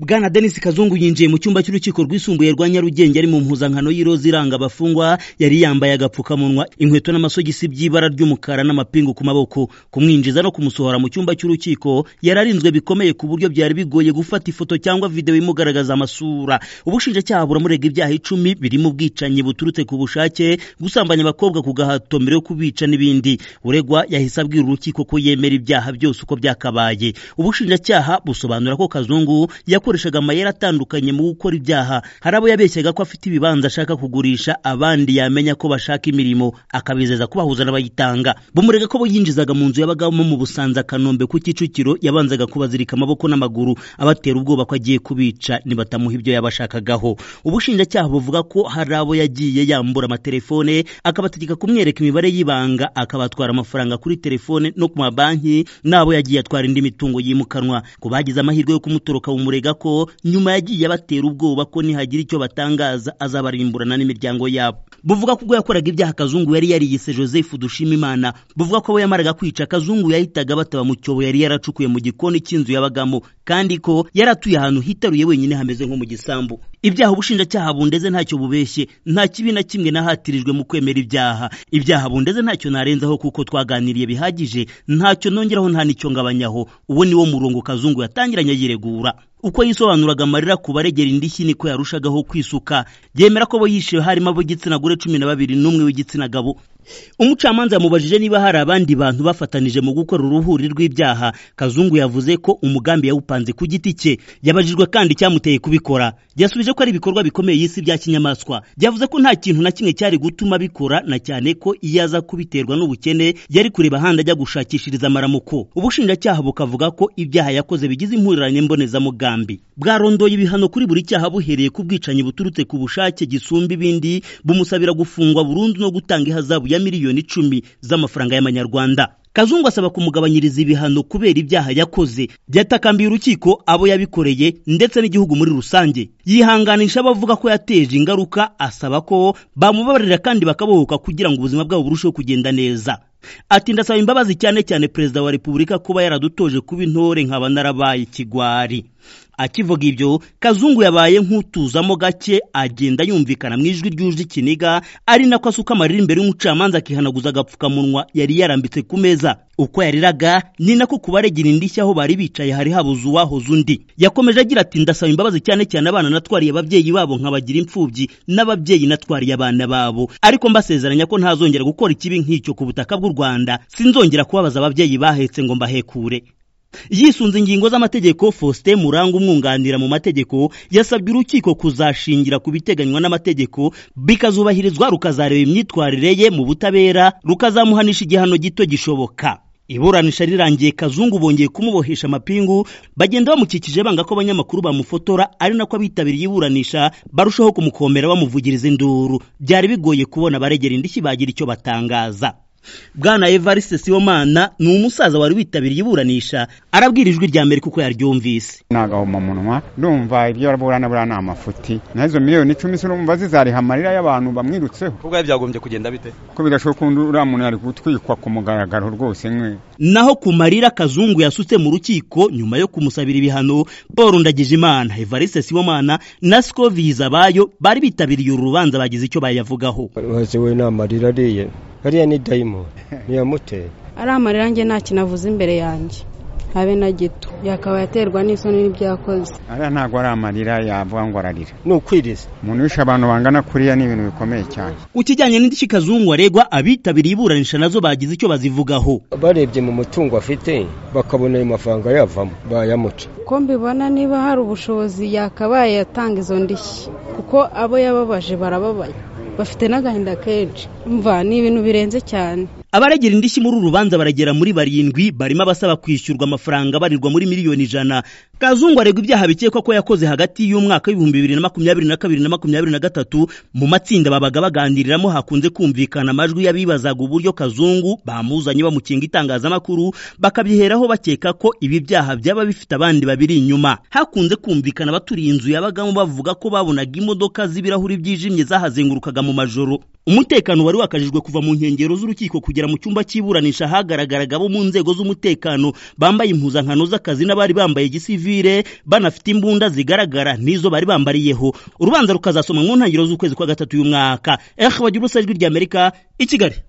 bwana denise kazungu yinjiye mu cyumba cy'urukiko rwisumbuye rwa nyarugenge ari mu mpuzankano y'iroza iranga abafungwa yari yambaye agapfukamunwa inkweto n'amasogisi by'ibara ry'umukara n'amapingu ku maboko kumwinjiza no kumusohora mu cyumba cy'urukiko yari arinzwe bikomeye ku buryo byari bigoye gufata ifoto cyangwa videwo imugaragaza amasura ubushinjacyaha buramurega ibyaha icumi birimo ubwicanyi buturutse ku bushake gusambanya abakobwa ku gahato mbere yo kubica n'ibindi uregwa yahise abwira urukiko ko yemera ibyaha byose uko byakabaye ubushinjacyaha busobanura ko kazungu yakoreshaga amayeri atandukanye mu gukora ibyaha hari abo yabeshyaga ko afite ibibanza ashaka kugurisha abandi yamenya ko bashaka imirimo akabizeza kubahuza n'abayitanga bumurega ko bo yinjizaga mu nzu yabagamo mu busanza kanombe ku kicukiro yabanzaga kubazirika amaboko n'amaguru abatera ubwoba ko agiye kubica nibatamuha ibyo yabashakagaho ubushinjacyaha buvuga ko hari abo yagiye yambura amatelefone akabategeka kumwereka imibare y'ibanga akabatwara amafaranga kuri telefone no ku mabanki n'abo yagiye atwara indi mitungo yimukanwa ku bagize amahirwe yo kumutoroka bumurega ko nyuma yagiye abatera ubwoba ko nihagira icyo batangaza azabarimburana n'imiryango yabo buvuga ko ubwo yakoraga ibyaha kazungu yari yariyise joseph dushimimana buvuga ko abo yamaraga kwica kazungu yahitaga bataba mu cyobo yari yaracukuye mu gikoni cy'inzu yabagamo kandi ko yari atuye ahantu hitaruye wenyine hameze nko mu gisambu ibyaha ubushinjacyaha bundeze ntacyo bubeshye nta kibi na kimwe nahatirijwe mu kwemera ibyaha ibyaha bundeze ntacyo narenzaho kuko twaganiriye bihagije ntacyo nongeraho nta n'icyo ngabanyaho uwo ni wo murongo kazungu yatangiranye yiregura uko yisobanuraga amarira ku baregera indishyi niko yarushagaho kwisuka yemera ko bo yishiwe harimo ab'igitsina gore cumi na babiri n'umwe w'igitsina gabo umucamanza yamubajije niba hari abandi bantu bafatanije mu gukora uruhuri rw'ibyaha kazungu yavuze ko umugambi yawupanze ku giti cye yabajijwe kandi icyamuteye kubikora yasubije ko ari ibikorwa bikomeye y'isi bya kinyamaswa yavuze ko nta kintu na kimwe cyari gutuma abikora na cyane ko iyo aza kubiterwa n'ubukene yari kureba ahandi ajya gushakishiriza amaramuko ubushinjacyaha bukavuga ko ibyaha yakoze bigize impurirane mbonezamugambi bwarondoye ibihano kuri buri cyaha buhereye ku bwicanyi buturutse ku bushake gisumba ibindi bumusabira gufungwa burundu no gutanga ihazabu ya miliyoni icumi z'amafaranga y'amanyarwanda kazungu asaba kumugabanyiriza ibihano kubera ibyaha yakoze byatakambiye urukiko abo yabikoreye ndetse n'igihugu muri rusange yihanganisha abavuga ko yateje ingaruka asaba ko bamubabarira kandi bakabohoka kugira ngo ubuzima bwabo burusheho kugenda neza ati ndasaba imbabazi cyane cyane perezida wa repubulika kuba yaradutoje kuba intore nkaba narabaye ikigwari akivuga ibyo kazungu yabaye nk'utuzamo gake agenda yumvikana mu ijwi ryuje ikiniga ari nako asuka amarira imbere y'umucamanza akihanaguza agapfukamunwa yari yarambitse ku meza uko yariraga ni nako ku baregera indishyi aho bari bicaye hari habuze uwahoze undi yakomeje agira ati ndasaba imbabazi cyane cyane abana natwariye ababyeyi babo nkabagira imfubyi n'ababyeyi natwariye abana babo ariko mbasezeranya ko ntazongera gukora ikibi nk'icyo ku butaka bw'u rwanda sinzongera kubabaza ababyeyi bahetse ngo mbahekure yisunze ingingo z'amategeko faustin muranga umwunganira mu mategeko yasabye urukiko kuzashingira ku biteganywa n'amategeko bikazubahirizwa rukazareba imyitwarire ye mu butabera rukazamuhanisha igihano gito gishoboka iburanisha rirangiye kazungu bongeye kumubohesha amapingu bagenda bamukikije banga ko abanyamakuru bamufotora ari nako abitabiriye iburanisha barushaho kumukomera bamuvugiriza induru byari bigoye kubona abaregera indishyi bagira icyo batangaza bwana evariste sibomana ni umusaza wari witabiriye iburanisha arabwira ijwi rya mbere kuko yaryumvise nagahomamunwa ndumva ibyo araburana buriya ni amafuti nazo miliyoni icumi se urumva zizariha amarira y'abantu bamwirutseho ubwo byagombye kugenda bite ko bigashoboka undi uriya muntu yari gutwikwa ku mugaragaro rwose nkwe naho ku marira kazungu yasutse mu rukiko nyuma yo kumusabira ibihano paul ndagijimana evariste sibomana na sikoviza bayo bari bitabiriye uru rubanza bagize icyo bayavugaho maze we ni amarira ariye hariya ni dayimoni ntiyamuteye ari amarira nge nta kinavuze imbere yanjye habe na gito yakaba yaterwa n'isoni n'ibyakoze ariya ntabwo ari amarira yavuga ngo ararira ni ukwiriza umuntu wishe abantu bangana kuriya ni ibintu bikomeye cyane ku kijyanye n'indishyi kazungu aregwa abitabiriye iburanisha nazo bagize icyo bazivugaho barebye mu mutungo afite bakabona ayo mafaranga yavamo bayamuca uko mbibona niba hari ubushobozi yakabaye yatanga izo ndishyi kuko abo yababaje barababaye bafite n'agahinda kenshi mva ni ibintu birenze cyane abaregera indishyi muri uru rubanza baragera muri barindwi barimo abasaba kwishyurwa amafaranga barirwa muri miliyoni ijana kazungu aregwa ibyaha bikekwa ko yakoze hagati y'umwaka w'ibihumbi bibiri na makumyabiri na kabiri na makumyabiri na gatatu mu matsinda babaga baganiriramo hakunze kumvikana amajwi y'abibazaga uburyo kazungu bamuzanye bamukinga itangazamakuru bakabyiheraho bakeka ko ibi byaha byaba bifite abandi babiri inyuma hakunze kumvikana abaturiye inzu yabagamo bavuga ko babonaga imodoka z'ibirahuri byijimye zahazengurukaga mu majoro umutekano wari wakajijwe kuva mu nkengero z'urukiko kugera mu cyumba cy'iburanisha hagaragaraga abo mu nzego z'umutekano bambaye impuzankano z'akazi n'abari bambaye gisivire banafite imbunda zigaragara n'izo bari bambariyeho urubanza rukazasoma mu ntangiriro z'ukwezi kwa gatatu y'umwaka ehe bagira ijwi ry'amerika i kigali